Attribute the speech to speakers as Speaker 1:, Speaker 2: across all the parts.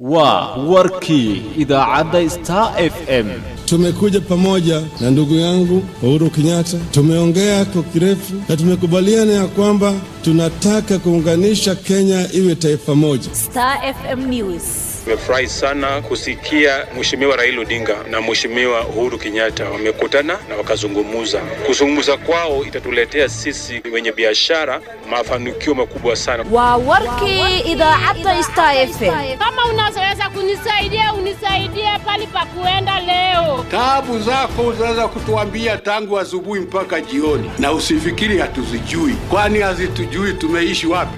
Speaker 1: waa warkii idaacadda star f m
Speaker 2: Tumekuja pamoja na ndugu yangu Uhuru Kenyatta, tumeongea kwa kirefu na tumekubaliana ya kwamba tunataka kuunganisha Kenya iwe taifa moja.
Speaker 3: Star FM News.
Speaker 4: Nimefurahi sana kusikia Mheshimiwa Raila Odinga na Mheshimiwa Uhuru Kenyatta wamekutana na wakazungumuza. Kuzungumza kwao itatuletea sisi wenye biashara mafanikio makubwa sana.
Speaker 3: Waa warkii idaacadda Star FM.
Speaker 5: Kama unaweza kunisaidia unisaidie pali pa kuenda leo.
Speaker 6: Taabu zako unaweza kutuambia tangu asubuhi mpaka jioni, na usifikiri hatuzijui, kwani hazitujui tumeishi wapi.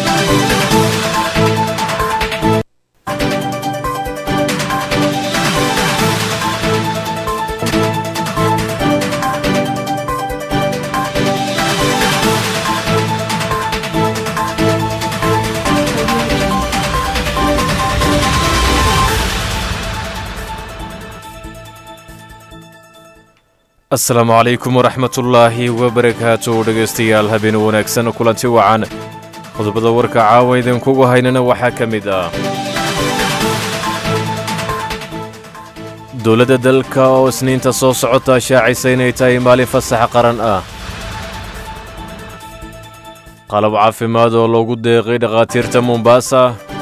Speaker 7: asalaamu calaykum waraxmatullaahi wabarakaatu dhegaystayaal habeen wanaagsan kulanti wacan qodobada warka caawa idinkugu haynana waxaa ka mid ah dowladda dalka oo isniinta soo socota shaacaysa inay tahay maalin fasax qaran ah qalab caafimaad oo loogu deeqay dhakhaatiirta mombaasa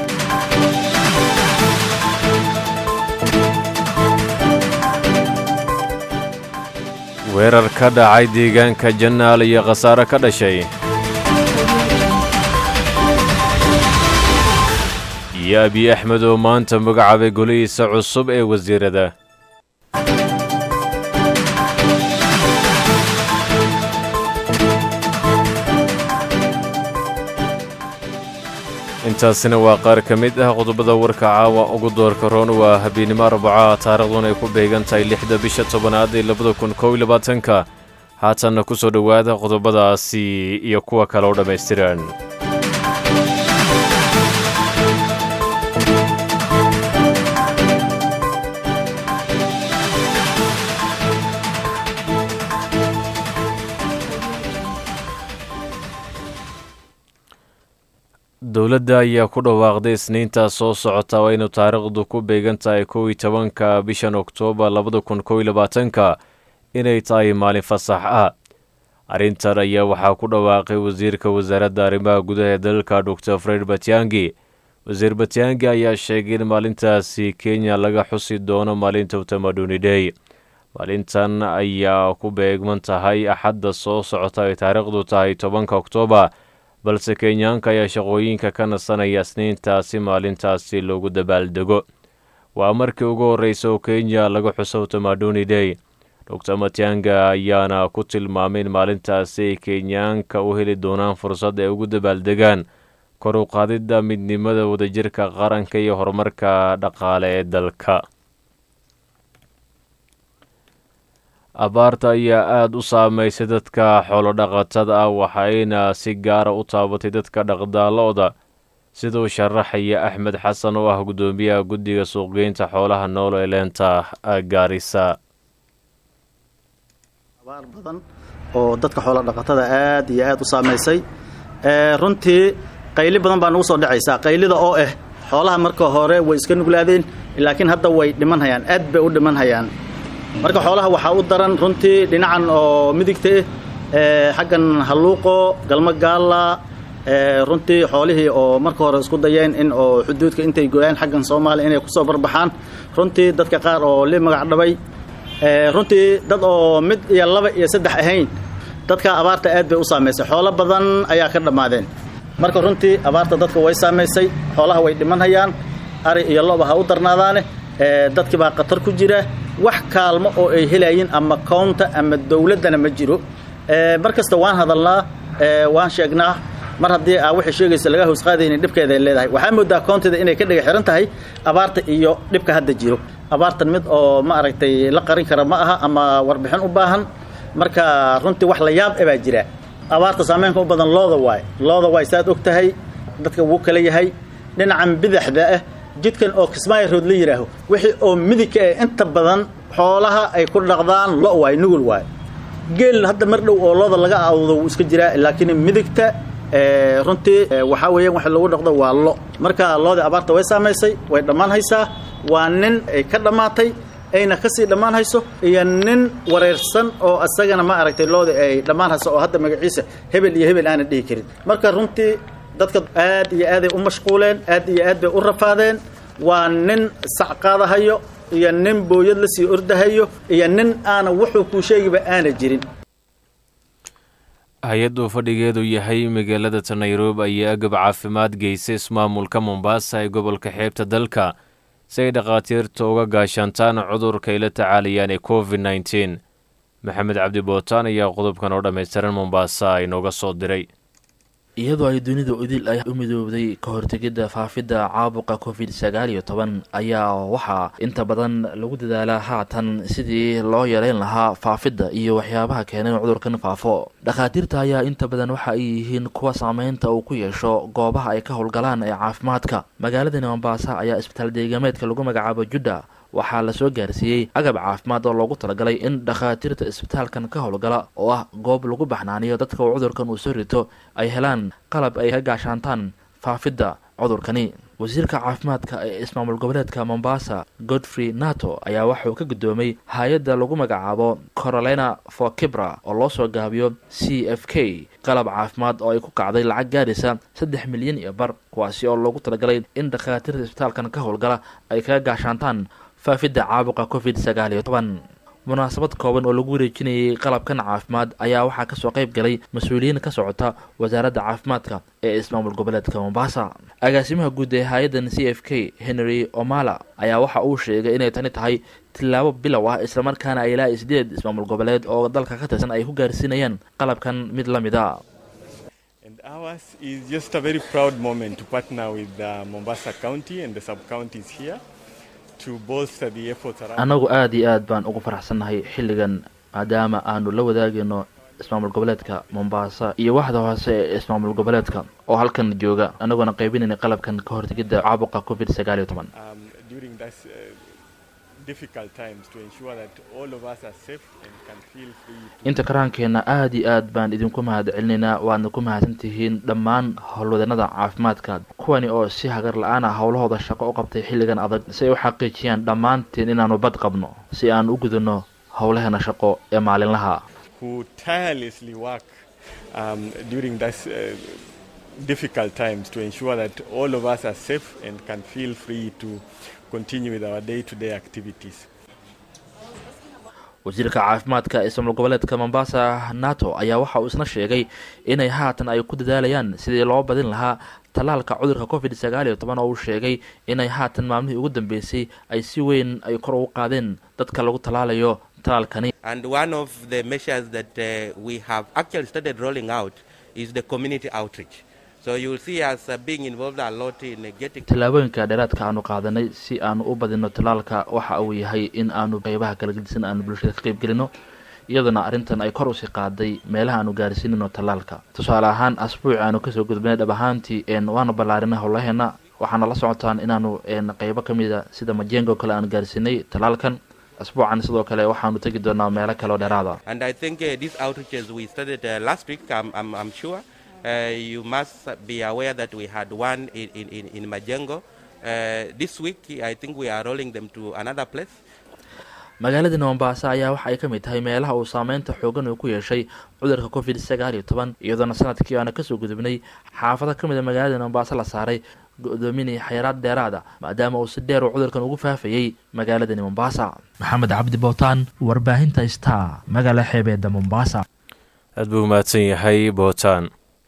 Speaker 7: weerar ka dhacay deegaanka jannaal iyo khasaare ka dhashay iyo abiy axmed oo maanta magacaabay golihiisa cusub ee wasiirada intaasina waa qaar ka mid ah qodobada warka caawa ugu doorka roon waa habeennimo arbaca taariikhdun ay ku beegan tahay lixda bisha tobanaad ee labada kun kow iyo labaatanka haatanna ku soo dhowaada qodobadaasi iyo kuwa kale oo dhammaystiran dowladda ayaa ku dhawaaqday isniintaa soo socota waa inuu taariikhdu ku beegan tahay kow iyo tobanka bishan oktoobar labada kun kow iyo labaatanka inay tahay maalin fasax ah arrintan ayaa waxaa ku dhawaaqay wasiirka wasaaradda arrimaha gudaha ee dalka dor fred batyangi wasiir batyangi ayaa sheegay in maalintaasi kenya laga xusi doono maalinta utamaduni dhey maalintan ayaa ku beegman tahay axadda soo socota ay taariikhdu tahay tobanka oktoobar balse kenyaanka ayaa shaqooyinka ka nasanaya isniintaasi maalintaasi loogu dabaaldego waa markii ugu horreysa oo kenya laga xuso tamaduni dhey dor matyanga ayaana ku tilmaamay in maalintaasi ay kenyaanka u heli doonaan fursad ay ugu dabaaldegaan kor u qaadidda midnimada wadajirka qaranka iyo horumarka dhaqaale ee dalka abaarta ayaa aada u saameysay dadka xoolodhaqatada ah waxayna si gaara u taabatay dadka dhaqdaalooda siduu sharaxaya axmed xasan oo ah guddoomiyaha guddiga suuqgeynta xoolaha nool ee leenta gaarisa
Speaker 8: abaar badan oo dadka xoolodhaqatada aad iyo aad u saamaysay runtii qayli badan baa nagu soo dhacaysaa qaylida oo ah xoolaha marka hore way iska nuglaadeen laakiin hadda way dhimanhayaan aad bay u dhimanhayaan marka xoolaha waxaa u daran runtii dhinacan oo midigta ah xaggan halluuqo galmo gaalla runtii xoolihii oo marka hore isku dayeen in oo xuduudka intay gooyaan xaggan soomaaliya inay kusoo barbaxaan runtii dadka qaar oo li magac dhabay runtii dad oo mid iyo laba iyo saddex ahayn dadka abaarta aad bay u saamaysay xoolo badan ayaa ka dhammaadeen marka runtii abaarta dadka way saamaysay xoolaha way dhimanhayaan ari iyo loba ha u darnaadaane dadkii baa khatar ku jira wax kaalmo oo ay helayiin ama kownta ama dowladdana ma jiro mar kasta waan hadalnaa waan sheegnaa mar haddii aa waxay sheegaysa laga hoos qaadaynin dhibkeeda ay leedahay waxaa moodaa koonteeda inay ka dhiga xihan tahay abaarta iyo dhibka hadda jiro abaartan mid oo ma aragtay la qarin kara ma aha ama warbixin u baahan marka runtii wax la yaab e baa jira abaarta saameynka u badan looda waay looda waay saad og tahay dadka wuu kala yahay dhinacan bidaxda ah jidkan oo kismaayo rood la yidhaaho wixii oo midigka eh inta badan xoolaha ay ku dhaqdaan lo waay nugul waay geel hadda mar dhow oo looda laga awdo wuu iska jiraa laakiin midigta runtii waxaa weeyaan waxa lagu dhaqdo waa lo marka loodii abaarta way saamaysay way dhammaan haysaa waa nin ay ka dhammaatay ayna kasii dhammaan hayso iyo nin wareersan oo isagana ma aragtay loodii ay dhammaan hayso oo hadda magaciisa hebel iyo hebel aanan dhihi karin marka runtii dadka aad iyo aaday u mashquuleen aad iyo aad bay u rafaadeen waa nin sac qaadahayo iyo nin booyad la sii ordahayo iyo nin aana wuxuu kuu sheegiba aana jirin
Speaker 7: hay-addu fadhigeedu yahay magaalada ta nairobi ayaa agab caafimaad geysay ismaamulka mombaasa ee gobolka xeebta dalka si ay dhakhaatiirta uga gaashaantaan cudurka ay la tacaalayaan ee covid nneteen maxamed cabdi bootaan ayaa qodobkan oo dhammaystiran mombaasa inooga soo diray
Speaker 9: iyadoo ay dunida udil ay u midoobday ka hortegidda faafidda caabuqa covid sagaal iyo toban ayaa waxaa inta badan lagu dadaalaa haatan sidii loo yareyn lahaa faafidda iyo waxyaabaha keenay in cudurkan faafo dhakhaatiirta ayaa inta badan waxa ay yihiin kuwa saameynta uu ku yeesho goobaha ay ka howlgalaan ee caafimaadka magaaladani mombaasa ayaa isbitaal deegameedka lagu magacaabo judda waxaa lasoo gaarsiiyey agab caafimaad oo loogu talagalay in dhakhaatiirta isbitaalkan ka howlgala oo ah goob lagu baxnaaniyo dadka uu cudurkan uu soo rito ay helaan qalab ay ka gaashaantaan faafidda cudurkani wasiirka caafimaadka ee ismaamul goboleedka mombasa godfrey nato ayaa waxauu ka guddoomay hay-adda lagu magacaabo corolena for kibra oo loo soo gaabiyo c f k qalab caafimaad oo ay ku kacday lacag gaaraysa saddex milyan iyo bar kuwaasi oo loogu talagalay in dhakhaatiirta isbitaalkan ka howlgala ay kaga gaashaantaan faafidda caabuqa covid sagaal iyo toban munaasabad kooban oo lagu wareejinayay qalabkan caafimaad ayaa waxaa kasoo qayb galay mas-uuliyiin ka socota wasaaradda caafimaadka ee ismaamul goboleedka mombasa agaasimaha guud ee hay-addan c f k henry omala ayaa waxa uu sheegay inay tani tahay tillaabo bilow ah islamarkaana ay ilaa sideed ismaamul goboleed oo dalka ka tirsan ay ku gaarsiinayaan qalabkan mid la mid a
Speaker 10: Ours is just a very proud moment to partner with uh, Mombasa County and the sub-counties here to bolster the efforts around...
Speaker 9: annagu aada iyo aad baan ugu faraxsannahay xilligan maadaama aanu la wadaagayno ismaamul goboleedka mombasa iyo waxda hoose ee ismaamul goboleedka oo halkan jooga annagoona qaybinayna qalabkan ka hortegidda caabuqa covid sagaal iyo toban
Speaker 10: um, during this uh, difficult times to ensure that all of us are safe and can feel free to...
Speaker 9: inta karaankeenna aada iyo aad baan idinku mahad celinaynaa waadna ku mahadsan tihiin dhammaan howlwadanada caafimaadka kuwani oo si hagar la-aan ah howlahooda shaqo u qabtay xilligan adag si ay u xaqiijiyaan dhammaanteen inaanu bad qabno si aan u gudano howlaheena shaqo ee maalinlaha
Speaker 10: who tirelessly work um, during this uh, difficult times to ensure that all of us are safe and can feel free to continue with our day-to-day activities.
Speaker 9: wasiirka caafimaadka ismaamul goboleedka mombasa nato ayaa waxa uu isna sheegay inay haatan ay ku dadaalayaan sidii loo badin lahaa tallaalka cudurka covid sagaal iyo toban oo uu sheegay inay haatan maalmihii ugu dambeysay ay si weyn ay kor ugu qaadeen dadka lagu tallaalayo tallaalkani
Speaker 11: And one of the measures that uh, we have actually started rolling out is the community outreach. So you will see us uh, being involved a lot in uh, getting.
Speaker 9: tallaabooyinka dheeraadka aanu qaadanay si aanu u badino tallaalka waxa uu yahay in aanu qeybaha kala gedisan aanu bulshada ka qeyb gelino iyaduna arrintan ay kor usii qaaday meelaha aanu gaarsiinino tallaalka tusaale ahaan asbuuci aanu kasoo gudbinay dhab ahaantii waanu ballaarinay howlaheena waxaana la socotaan inaanu qeybo ka mida sida majengo kale aanu gaarsiinay tallaalkan asbuucan sidoo kale waxaanu tegi doonaa meelo kale oo dheeraada
Speaker 11: And I think uh, these outreaches we started uh, last week, I'm, I'm, I'm sure. Uh, you must be aware that we had one in, in, in, in Majengo. Uh, this week, I think we are rolling them to another place.
Speaker 9: magaalada mombasa ayaa waxa ay ka mid tahay meelaha uu saameynta xoogan uu ku yeeshay cudurka covid sagaal iyo toban iyadoona sanadkii aana kasoo gudubnay xaafado ka mid a magaalada mombasa la saaray go-doominaya xayiraad dheeraada maadaama uu si dheer uu cudurkan ugu faafayey magaaladani mombasa maxamed cabdi bootaan warbaahinta star magaala xeebeeda mombasa
Speaker 7: aad buu mahadsan yahay bootaan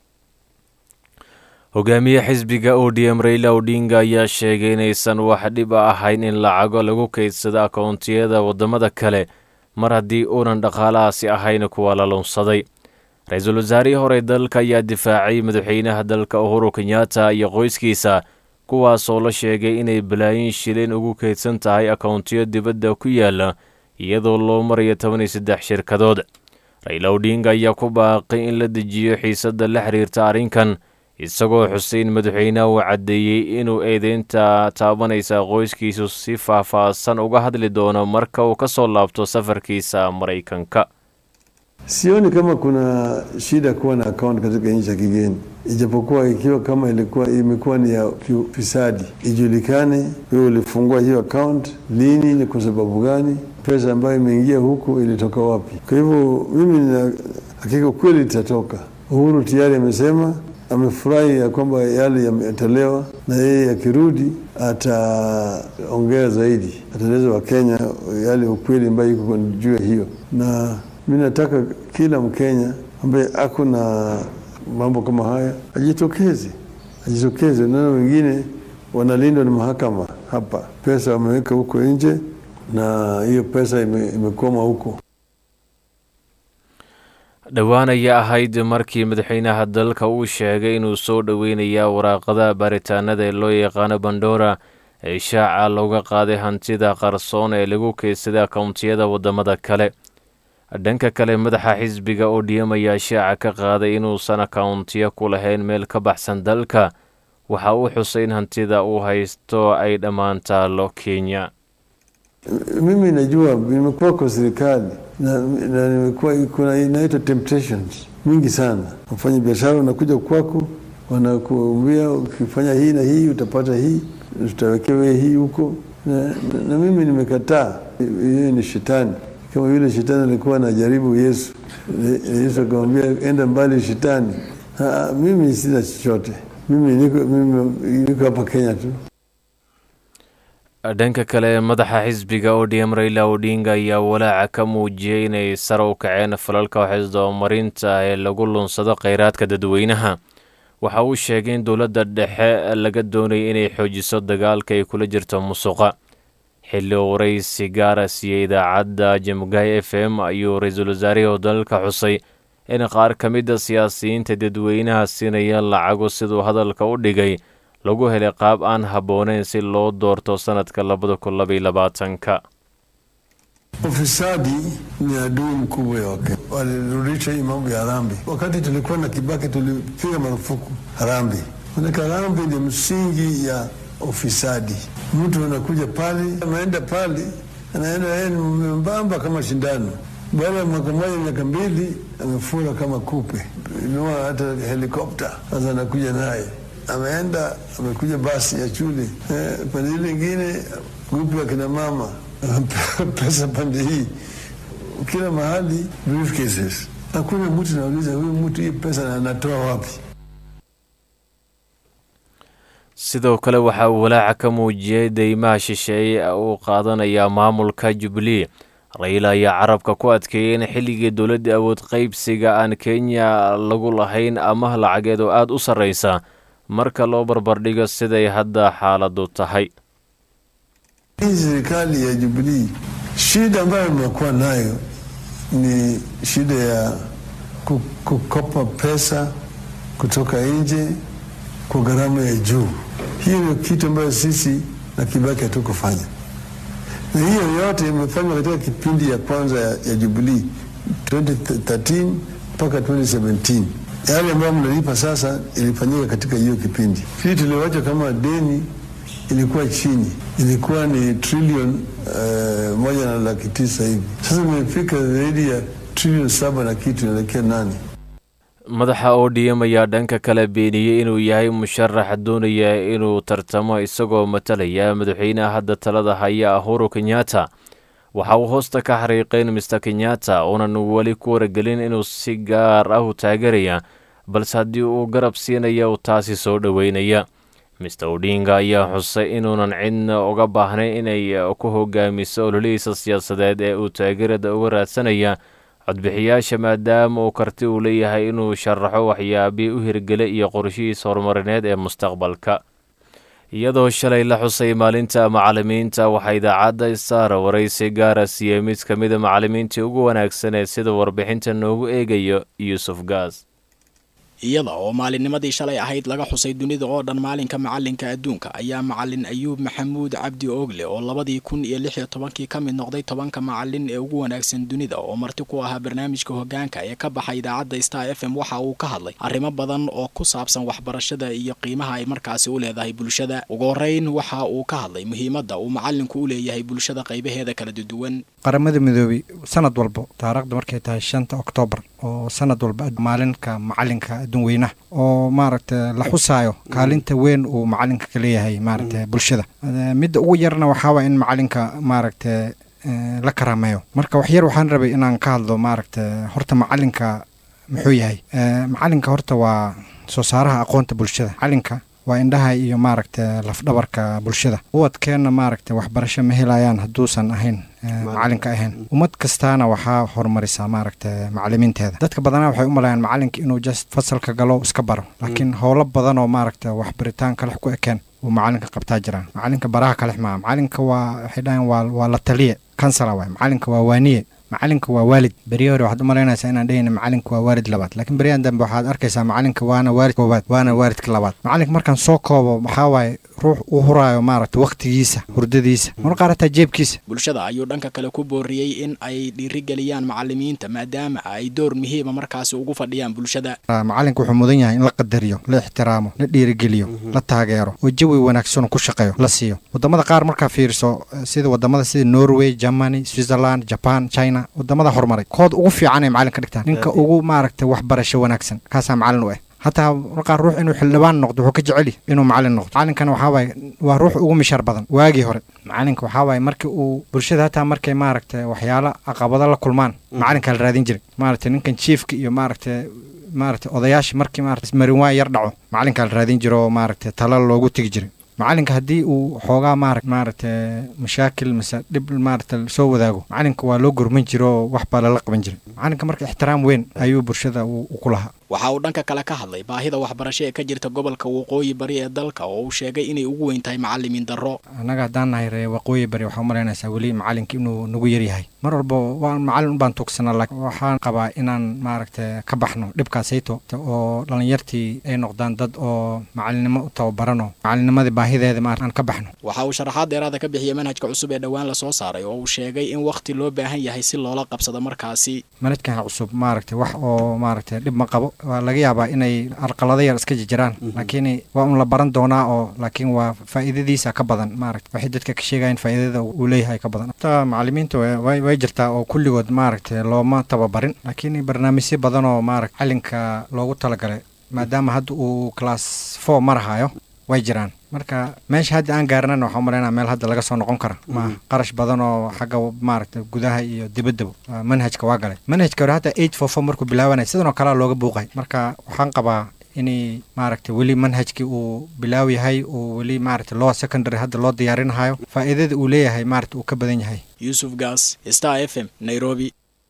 Speaker 7: hogaamiye xisbiga o d m raila odinga ayaa sheegay inaysan wax dhib a ahayn in lacago lagu kaydsado akoontiyada waddamada kale mar haddii uunan dhaqaalahaasi ahayn kuwa la lunsaday ra-iisul wasaarihii hore dalka ayaa difaacay madaxweynaha dalka uhuru kenyatta iyo qoyskiisa kuwaasoo la sheegay inay balaayin shilin ugu kaydsan tahay akoontiyo dibadda ku yaala iyadoo loo marayo toban iyo saddex shirkadood raila odinga ayaa ku baaqay in la dejiyo xiisadda la xiriirta arrinkan isagoo xuseyn madaxweynaha uu caddeeyey inuu eedeynta taabanaysa qoyskiisu si faah-faahsan uga hadli doono marka uu ka soo laabto safarkiisa maraykanka
Speaker 12: Sioni kama kuna shida kuwa na account katika nchi ya kigeni, ijapokuwa ikiwa kama ilikuwa imekuwa ni ya ufisadi, ijulikane wewe ulifungua hiyo account lini, ni kwa sababu gani, pesa ambayo imeingia huku ilitoka wapi. Kwa hivyo mimi nina hakika kweli litatoka. Uhuru tayari amesema amefurahi ya kwamba yale yametolewa, na yeye akirudi ataongea zaidi, ataeleza Wakenya yale ukweli ambayo iko juu ya hiyo, na mi nataka kila Mkenya ambaye ako na mambo kama haya ajitokeze, ajitokeze. Nana wengine wanalindwa na mahakama hapa, pesa wameweka huko nje na hiyo pesa ime, imekoma huko.
Speaker 7: dhowaan ayaa ahayd markii madaxweynaha dalka uu sheegay inuu soo dhoweynaya waraaqada baaritaanada ee loo yaqaano bandora ee shaaca looga qaaday hantida qarsoon ee lagu keydsaday akowntiyada waddamada kale dhanka kale madaxa xisbiga odm ayaa shaaca ka qaaday inuusan akawntiyo ku lahayn meel ka baxsan dalka waxa uu xusay in hantida uu haysto ay dhammaan taalo kenya
Speaker 12: Mimi najua nimekuwa kwa serikali na, na nimekuwa kuna inaitwa temptations mingi sana. Wafanya biashara wanakuja kwako, wanakuambia ukifanya hii na hii utapata hii, tutawekewe hii huko na, na, na mimi nimekataa. Hiyo ni shetani, kama vile shetani alikuwa anajaribu Yesu. Yesu akamwambia enda mbali shetani. Ha, mimi sina chochote, mimi niko, mimi niko hapa Kenya tu.
Speaker 7: dhanka kale madaxa xisbiga odm raila odinga ayaa walaaca ka muujiyey inay sare u kaceen falalka waxisdabamarinta ee lagu lunsado kheyraadka dadweynaha waxa uu sheegay in dowladda dhexe laga doonayay inay xoojiso dagaalka ay kula jirto musuqa xilli uu waraysi gaara siiyey idaacadda jamugay f m ayuu ra-iisul wasaarihii dalka xusay in qaar ka mida siyaasiyiinta dadweynaha siinaya lacago siduu hadalka u dhigay lagu helay qaab aan habbooneyn si loo doorto sanadka labada kun labaiyo labaatanka
Speaker 12: Ufisadi ni adui mkubwa ya Wakenya. Walirudisha hii mambo ya harambee. Wakati tulikuwa na Kibaki tulipiga marufuku harambee, manake harambee ni msingi ya ufisadi. Mtu anakuja pale, ameenda pale, anaenda yeye ni membamba kama shindano baada ya mwaka mmoja miaka mbili amefura kama kupe, inua hata helikopta. Sasa anakuja naye ameenda amekuja basi ya shule eh, pande ile ingine grupu ya kina mama pesa pande hii, kila mahali briefcases. Hakuna mtu nauliza huyu mtu hii pesa anatoa wapi?
Speaker 7: sidoo kale waxa uu walaaca ka muujiyey deymaha shisheeye uu qaadanaya maamulka jubilee raila ayaa carabka ku adkeeyey in xilligii dowladda awood qaybsiga aan kenya lagu lahayn amaah lacageed oo aada u sarreysa marka loo barbardhigo siday hadda xaaladu tahay
Speaker 12: Hii serikali ya Jubilii, shida ambayo imekuwa nayo ni shida ya ku- kukopa pesa kutoka nje kwa gharama ya juu. Hiyo ndio kitu ambayo sisi na Kibaki hatukufanya, na hiyo yote imefanywa katika kipindi ya kwanza ya, ya Jubilii 2013 mpaka 2017. Yale ambayo mnalipa sasa ilifanyika katika hiyo kipindi. Hii tulioacha kama deni ilikuwa chini, ilikuwa ni trilioni uh, moja na laki tisa hivi. Sasa imefika zaidi ya trilioni saba na kitu, inaelekea nane.
Speaker 7: madaxa odm ayaa dhanka kale beeniyey inuu yahay musharax doonaya inuu tartamo isagoo matalaya madaxweynaha hadda talada haya uhuru kenyatta waxa uu hoosta ka xariiqay in mister kenyatta uunan weli ku waragelin inuu si gaar ah u taageeraya balse haddii uu garab siinaya uu taasi soo dhoweynaya mister odinga ayaa xusay inuunan cidna uga baahnayn inay ku hogaamiso ololihiisa siyaasadeed ee uu taageerada uga raadsanaya codbixiyaasha maadaama uu karti uu leeyahay inuu sharaxo waxyaabihii u hirgelay iyo qorshihiisa horumarineed ee mustaqbalka iyadoo shalay la xusay maalinta macalimiinta waxaa idaacadda star waraysi gaara siiyey mid ka mida macalimiintii ugu wanaagsan ee sida warbixinta noogu eegayo yuusuf gaas
Speaker 13: iyada oo maalinnimadii shalay ahayd laga xusay dunida oo dhan maalinka macalinka adduunka ayaa macalin ayuub maxamuud cabdi oogle oo labadii kun iyo lix iyo tobankii ka mid noqday tobanka macalin ee ugu wanaagsan dunida oo marti ku ahaa barnaamijka hogaanka ee ka baxa idaacadda star f m waxa uu ka hadlay arrimo badan oo ku saabsan waxbarashada iyo qiimaha ay markaasi u leedahay bulshada ugu horeyn waxa uu ka hadlay muhiimadda uu macalinku u leeyahay bulshada qaybaheeda kala duwan
Speaker 14: qaramada midoobey sanad walbo taariikhda markay tahay shanta oktoobar oo sanad walba maalinka macalinka adduun weynaha oo maaragta la xusaayo kaalinta weyn uu macalinka ka leeyahay maaragta bulshada midda ugu yarna waxaawaa in macalinka maaragta la karaameeyo marka waxyar waxaan rabay inaan ka hadlo maaragta horta macalinka muxuu yahay macalinka horta waa soo saaraha aqoonta bulshada macalinka waa indhaha iyo maaragta lafdhabarka bulshada ubadkeenna maaragta waxbarasho ma helayaan hadduusan ahayn macalinka ahayn ummad kastaana waxaa horumarisaa maaragta macalimiinteeda dadka badanaa waxay u malayaan macalinka inuu just fasalka galo iska baro laakiin howlo badan oo maaragta waxbaritaan kalex ku ekeen uu macalinka qabtaa jiraan macalinka baraha kalex maa macalinka waa waxay dhahayan waa waa la taliye kansala waay macalinka waa waaniye macalinka waa waalid beriya hore waxaad u malaynaysaa inaan dhehayna macalinka waa waalid labaad laakiin beriyahan dambe waxaad arkaysaa macalinka waana waalid koowaad waana waalidka labaad macalinka markaan soo koobo waxaa waaye ruux u huraayo maaragta wakhtigiisa hurdadiisa mar qaar hataa jeebkiisa
Speaker 13: bulshada ayuu dhanka kale ku booriyey in ay dhiirigeliyaan macalimiinta maadaama ay door muhiima markaasi ugu fadhiyaan bulshada
Speaker 14: macalinka wuxuu mudan yahay in la qadariyo la ixtiraamo la dhiirigeliyo la taageero oo jawi wanaagsan ku shaqeeyo la siiyo wadamada qaar markaa fiiriso sida wadamada sida norway germany switzerland japan china wadamada horumaray kood ugu fiican ay macalin ka dhigtaan ninka ugu maaragta waxbarasho wanaagsan kaasaa macalin u ah hataa markaa ruux inuu xildhibaan noqdo wuxuu ka jeceli inuu macalin noqdo macalinkana waxaa waaye waa ruux ugu mishaar badan waagii hore macalinka waxaa waaye markii uu bulshada hataa markay maaragta waxyaalo caqabado la kulmaan macalinkaa la raadin jiray maaragta ninkan jiefka iyo maaragta maaragta odayaasha markii maaragta marinwaa yar dhaco macalinkaa la raadin jiro oo maaragta tala loogu tegi jiray macalinka haddii uu xoogaa maara maaragta mashaakil mase dhib maaragta soo wadaago macalinka waa loo gurman jiro oo wax baa lala qaban jiray macalinka marka ixtiraam weyn ayuu bulshada ku lahaa
Speaker 13: waxa uu dhanka kale ka hadlay baahida waxbarasho ee ka jirta gobolka waqooyi bari ee dalka oo uu sheegay inay ugu weyn tahay macalimiin darro
Speaker 14: annaga haddaan nahay ree waqooyi bari waxaa umalaynaysaa weli macalinka inuu nagu yaryahay mar walba waa macalin unbaan tuugsanaa laakiin waxaan qabaa inaan maaragta ka baxno dhibkaasayto oo dhallinyartii ay noqdaan dad oo macalinimo u tababarano macalinnimadii baahideeda ma aan ka baxno
Speaker 13: waxa uu sharaxaad dheeraada ka bixiyey manhajka cusub ee dhowaan lasoo saaray oo uu sheegay in wakhti loo baahan yahay si loola qabsado markaasi
Speaker 14: manhajkan cusub maaragta wax oo maaragta dhib ma qabo waa laga yaabaa inay arqalado yar iska jiraan laakiin waa un la baran doonaa oo laakiin waa faa'iidadiisa ka badan maaragta waxay dadka ka sheegayaan faa'iidada uu leeyahay ka badan ta macalimiinta way jirtaa oo kulligood maaragta looma tababarin laakiin barnaamijyo badan oo maaragta calinka loogu talagalay maadaama hadda uu class four marahayo way jiraan marka meesha hadda aan gaarnana waxaa umalaynaa meel hadda laga soo noqon kara ma qarash badan oo xagga maaragta gudaha iyo dibaddaba manhajka waa galay manhajka hore hadda eight four four markuu bilaabanaya sidan oo kalea looga buuqay marka waxaan qabaa inay maaragta weli manhajkii uu bilaaw yahay uu weli maaragta loo secondary hadda loo diyaarinahayo faa'iidada uu leeyahay maaragta uu ka badan yahay
Speaker 13: yuusuf gaas star f m nairobi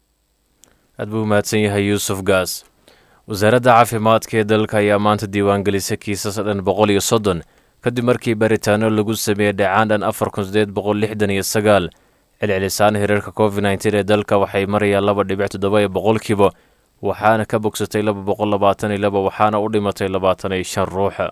Speaker 7: aad buu umahadsan yahay yuusuf gaas wasaaradda caafimaadka ee dalka ayaa maanta diiwaangelisay kiisas dhan boqol iyo soddon kadib markii baritaano lagu sameeyey dhacaan dhan afar kun sideed boqol lixdan iyo sagaal celcelisaan hirarka covid nteen ee dalka waxay marayaan laba dhibic toddoba iyo boqolkiiba waxaana ka bogsatay laba boqol labaatan iyo laba waxaana u dhimatay labaatan iyo shan ruuxa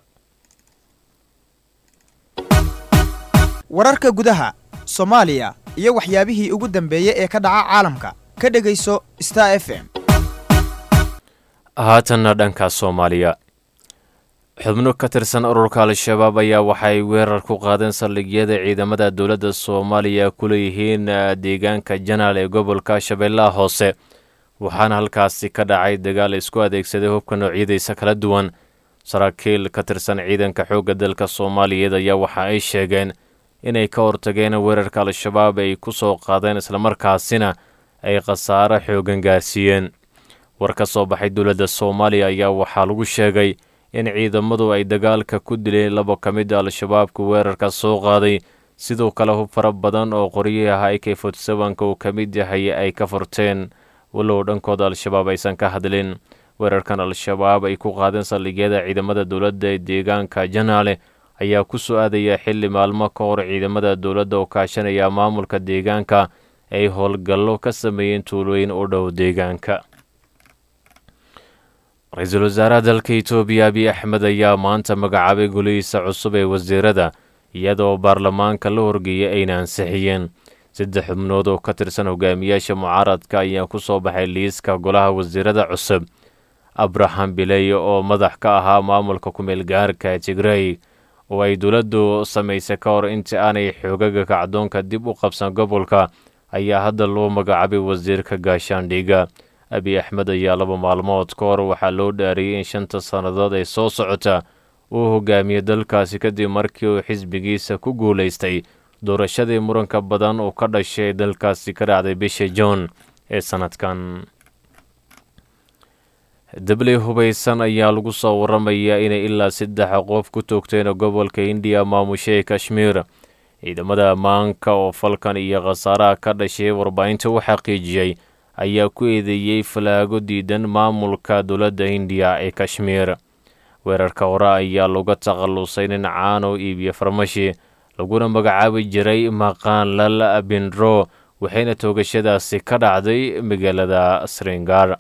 Speaker 15: wararka gudaha soomaaliya iyo waxyaabihii ugu dambeeyey ee ka dhaca caalamka ka dhegayso star f m
Speaker 7: haatanna dhanka soomaaliya xubno ka tirsan ururka al-shabaab ayaa waxay weerar ku qaadeen saldhigyada ciidamada dowladda soomaaliya ku leeyihiin deegaanka janaal ee gobolka shabeellaha hoose waxaana halkaasi ka dhacay dagaal isku adeegsaday hubka noocyadiisa kala duwan saraakiil ka tirsan ciidanka xoogga dalka soomaaliyeed ayaa waxa ay sheegeen inay ka hortageen weerarka al-shabaab ay ku soo qaadeen islamarkaasina ay khasaaro xoogan gaarsiiyeen war ka soo baxay dowladda soomaaliya ayaa waxaa lagu sheegay in ciidamadu ay dagaalka ku dileen laba ka mid a al-shabaabka weerarka soo qaaday sidoo kale hub fara badan oo qoryaha i k fortsebanka uu ka mid yahay ay ka furteen walow dhankooda al-shabaab aysan ka hadlin weerarkan al-shabaab ay ku qaadeen saldhigyada ciidamada dowladda ee deegaanka janaale ayaa ku soo aadaya xilli maalmo ka hor ciidamada dowladda oo kaashanaya maamulka deegaanka ay howlgallo ka sameeyeen tuulooyin u dhow deegaanka ra-iisul wasaaraha dalka itoobiya abiy axmed ayaa maanta magacaabay golihiisa cusub ee wasiirada iyadoo baarlamaanka la horgeeyay ayna ansixiyeen saddex xubnood oo ka tirsan hogaamiyaasha mucaaradka ayaa ku soo baxay liiska golaha wasiirada cusub abraham biley oo madax ka ahaa maamulka ku-meel gaarka tigrey oo ay dowladdu samaysay ka hor intii aanay xoogaga kacdoonka dib u qabsan gobolka ayaa hadda loo magacaabay wasiirka gaashaandhiga abiy axmed ayaa laba maalmood ka hor waxaa loo dhaariyey in shanta sannadood ee soo socota uu hogaamiye dalkaasi kadib markii uu xisbigiisa ku guulaystay doorashadii muranka badan oo ka dhashay dalkaasi ka dhacday bisha juun ee sannadkan dabley hubaysan ayaa lagu soo waramayaa inay ilaa saddex qof ku toogteen gobolka indiya maamushay kashmiir ciidamada ammaanka oo falkan iyo khasaaraha ka dhashay warbaahinta u xaqiijiyey ayaa ku eedeeyey falaago diidan maamulka dowladda hindiya ee kashmiir weerarka hore ayaa laga takhallusay nin caano iibiyo farmashi laguna magacaabi jiray maqaanlal bindro waxayna toogashadaasi ka dhacday magaalada sringar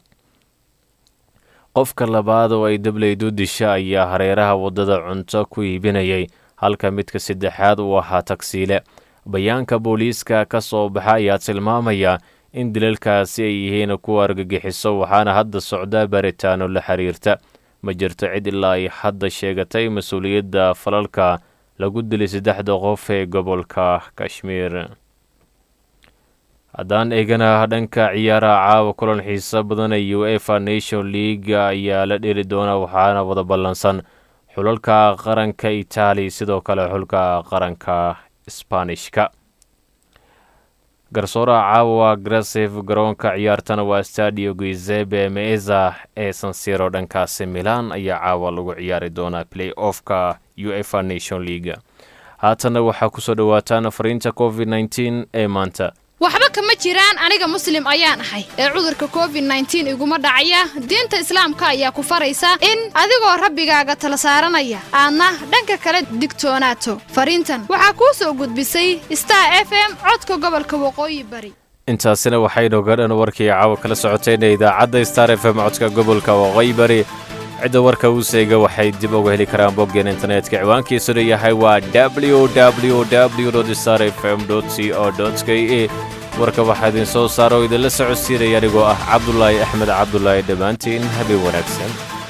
Speaker 7: qofka labaad oo ay dableydu disha ayaa hareeraha waddada cunto ku iibinayay halka midka saddexaad uu ahaa tagsiile bayaanka booliiska ka soo baxa ayaa tilmaamaya in dilalkaasi ay yihiin kuwa argagixiso waxaana hadda socdaa baaritaano la xiriirta ma jirto cid ilaa ay hadda sheegatay mas-uuliyadda falalka lagu dilay saddexda qof ee gobolka kashmiir haddaan eegana dhanka ciyaaraha caawa kulan xiiso badan ee u efa nation league ayaa la dheli doona waxaana wada ballansan xulalka qaranka itaaliya sidoo kale xulka qaranka sbanishka garsooraha caawa grasif garoonka ciyaartana waa stadio guisebe meeza ee sansiro dhankaasi milan ayaa caawa lagu ciyaari doonaa play offka u efa nation league haatanna waxaa kusoo dhowaataan fariinta covid nteen ee maanta
Speaker 16: waxba kama jiraan aniga muslim ayaan ahay ee cudurka covid nteen iguma dhacaya diinta islaamka ayaa ku faraysa in adigoo rabbigaaga tala saaranaya aadna dhanka kale digtoonaato fariintan waxaa kuu soo gudbisay star f m codka gobolka waqooyi bari
Speaker 7: intaasina waxaynuga dhan warkii caawa kala socotayna idaacadda star f m codka gobolka waqooyi bari cidda warka uu seega waxay dib uga heli karaan boggeen internetka ciwaankiisuna yahay waa ww w star f m c o k e warka waxaa idin soo saara oo idinla socodsiinaya anigoo ah cabdulaahi axmed cabdulaahi dhammaantiin habeen wanaagsan